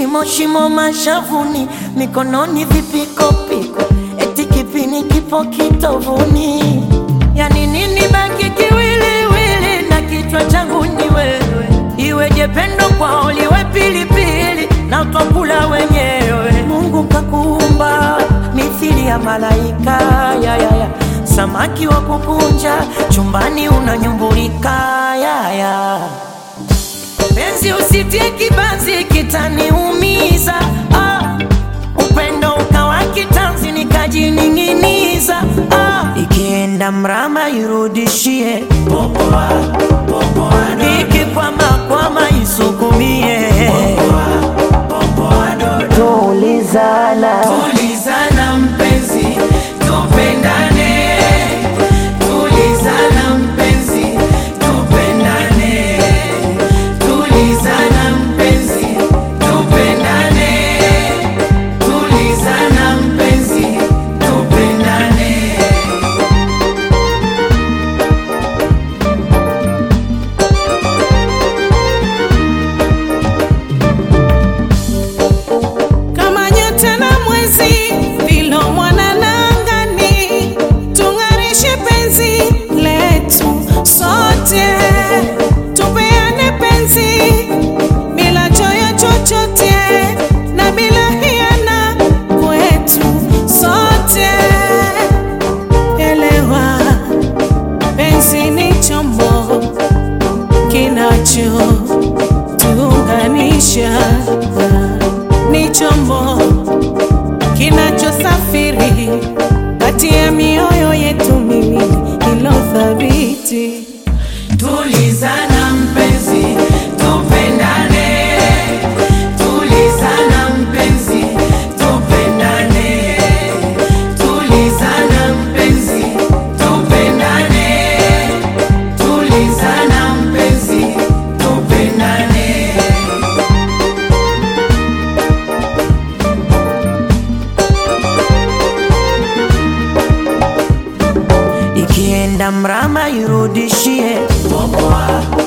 shimo shimo mashavuni, mikononi vipikopiko, eti kipini kipo kitovuni. Yani nini baki kiwiliwili na kichwa changu ni wewe, iweje pendo kwao liwe pilipili na twakula wenyewe. Mungu kakuumba mithili ya malaika ya, ya, ya. Samaki wa kukunja chumbani unanyumbulika ya, ya. Penzi usitie kibanzi kitaniumiza ah. Upendo ukawa kitanzi nikajining'iniza ah. Ikienda mrama irudishie popoa, popoa, ikikwama kwama isukumie tulizana Tulizana mpenzi, tupendane. Tulizana mpenzi, tupendane. Tulizana mpenzi, tupendane. Tulizana mpenzi, tupendane. kama nyota na mwezi vilo mwanana angani, tung'arishe penzi letu sote, tupeane penzi bila choyo chochote na bila hiana kwetu sote. Elewa, penzi ni chombo kinacho tuunganisha ni chombo kinachosafiri kati ya mioyo yetu miwili ilo thabiti. Tulizana mpenzi, tupendane. Tulizana mpenzi, tupendane. Tulizana mpenzi, tupendane. Tulizana mpenzi, tupendane. ikienda mrama irudishie popoa